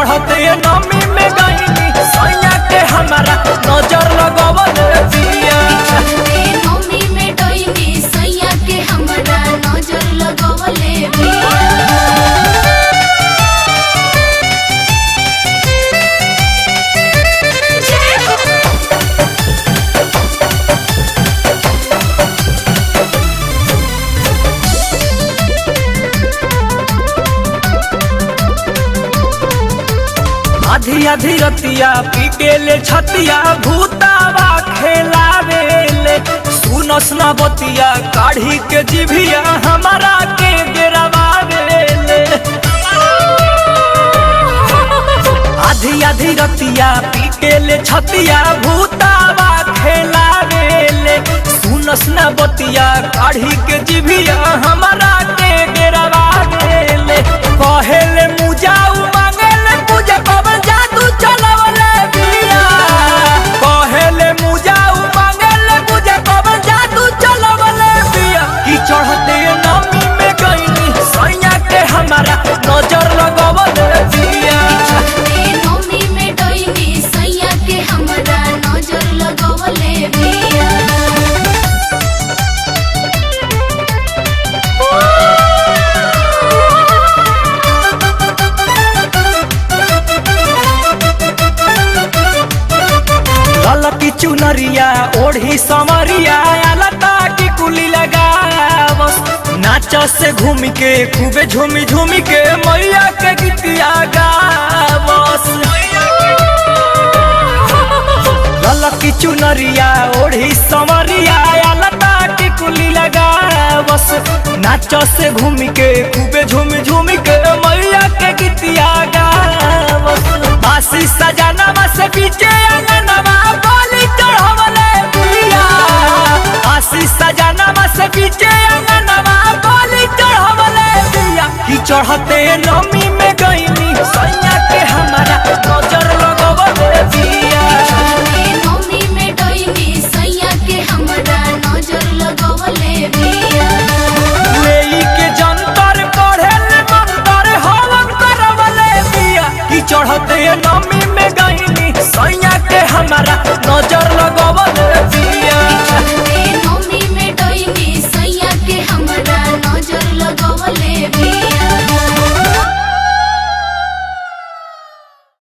चढ़ते नमी में गईनी सैया के हमारा नजर लगवल बिया चढ़ते नौमी में डोइनी सैया के हमरा नजर लगवले बिया जय हो आधी आधी रतिया पीटेले छतिया भूतावा खेलावेले सुनस ना बतिया काढ़ी के जिभिया हमारा के गिरवावेले आधी आधी रतिया पीटेले छतिया भूतावा खेलावेले सुनस ना बतिया काढ़ी के जिभिया हमारा के गिरवावेले कहेले मुजाऊ मांगेले पूजा कबर जादू चलवले बिया कहेले मुजाऊ मांगेले पूजा कबर जादू चलवले बिया की चढ़ते नमी में गईनी सैया के हमारा नजर लगवले बिया चढ़ते नौमी में डोइनी सैया के हमरा नजर लगवले बिया ललकी चुनरिया ओढ़ी समरिया लता की कुली लगावस नाच से घूम के खूबे झूमी झूमी के मैया के गीतिया गावस ललकी चुनरिया ओढ़ी समरिया लता की कुली लगावस नाच से घूम के खूबे झूमी झूमी के मैया के गीतिया गावस बासी सजनवा से पीछे अंगनवा बोली चढ़वले बिया बासी सजनवा से पीछे अंगनवा बोली चढ़वले बिया की चढ़ते नमी में गईनी सैया के हमारा नजर लगवले बिया चढ़ते नौमी में डोइनी सैया के हमरा नजर लगवले बिया लेई के जंतर पढ़ेले मंतर हवन करवले बिया की चढ़ते नमी में गईनी सैया के हमारा